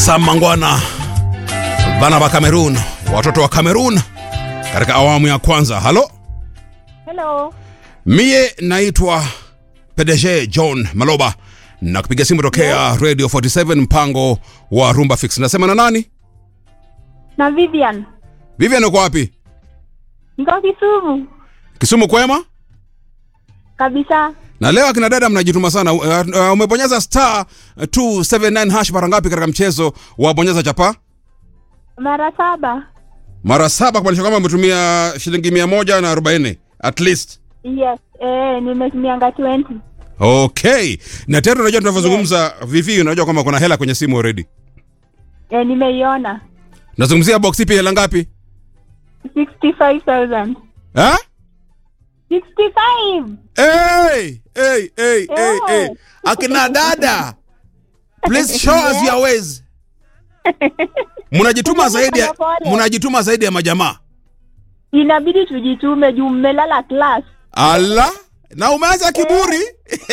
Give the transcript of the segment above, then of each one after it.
Sam Mangwana, bana wa Cameroon, watoto wa Cameroon katika awamu ya kwanza. Halo, Hello. mie naitwa PDG John Maloba na kupiga simu tokea Radio 47 mpango wa Rumba Fix. Nasema na nani? Na Vivian. Vivian, uko wapi? Niko Kisumu. Kisumu kwema? Kabisa. Na leo akina dada mnajituma sana. Uh, uh, umebonyeza star 279 hash mara ngapi katika mchezo wa bonyeza chapa? Mara saba. Mara saba, kumaanisha kwamba umetumia shilingi mia moja na arobaini at least. Yes. Eh, nimetumianga 20. Okay, na tena unajua tunavyozungumza vivi, unajua kwamba kuna hela kwenye simu already. Eh, nimeiona. Nazungumzia box ipi, hela ngapi? 65,000. Ha? 65. Hey, hey, hey, hey, Eh. hey. Akina dada, please show us your ways. Mnajituma zaidi ya Pole. mnajituma zaidi ya majamaa. Inabidi tujitume juu mmelala class. Ala, na umeanza kiburi.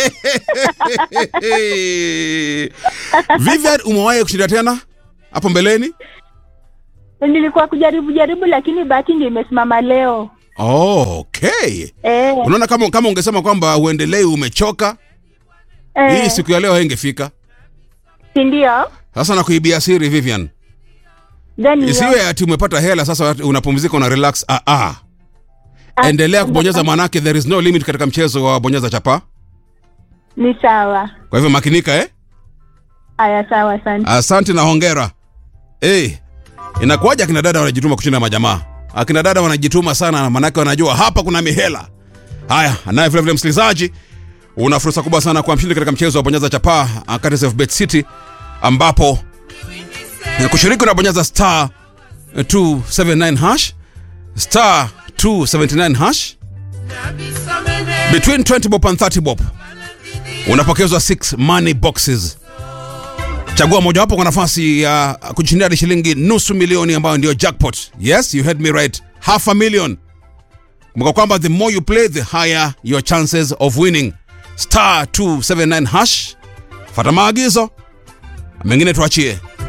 Vivian, umewahi kushinda tena hapo mbeleni? Nilikuwa kujaribu jaribu lakini bahati ndio imesimama leo. Oh, okay. Eh. Unaona kama kama ungesema kwamba uendelee umechoka, eh, hii siku ya leo haingefika. si ndio? Sasa nakuibia siri Vivian. Then Isiwe ati umepata hela sasa unapumzika una relax. Ah ah. Endelea kubonyeza manake there is no limit katika mchezo wa bonyeza chapa. Ni sawa. Kwa hivyo makinika eh? Aya, sawa, asante. Asante na hongera. Eh, inakuwaje akina dada wanajituma kushinda majamaa? Akina dada wanajituma sana manake wanajua hapa kuna mihela. Haya, naye vile vile msikilizaji, una fursa kubwa sana kwa mshindi katika mchezo wa bonyeza chapaa Curtis of Bet City ambapo eh, kushiriki unabonyeza star 279 hash star 279 hash between 20 bob and 30 bob unapokezwa 6 money boxes chagua mojawapo kwa nafasi ya kushindia hadi shilingi nusu milioni ambayo ndio jackpot yes you heard me right half a million kumbuka kwamba the more you play the higher your chances of winning star 279 hash fata maagizo mengine tuachie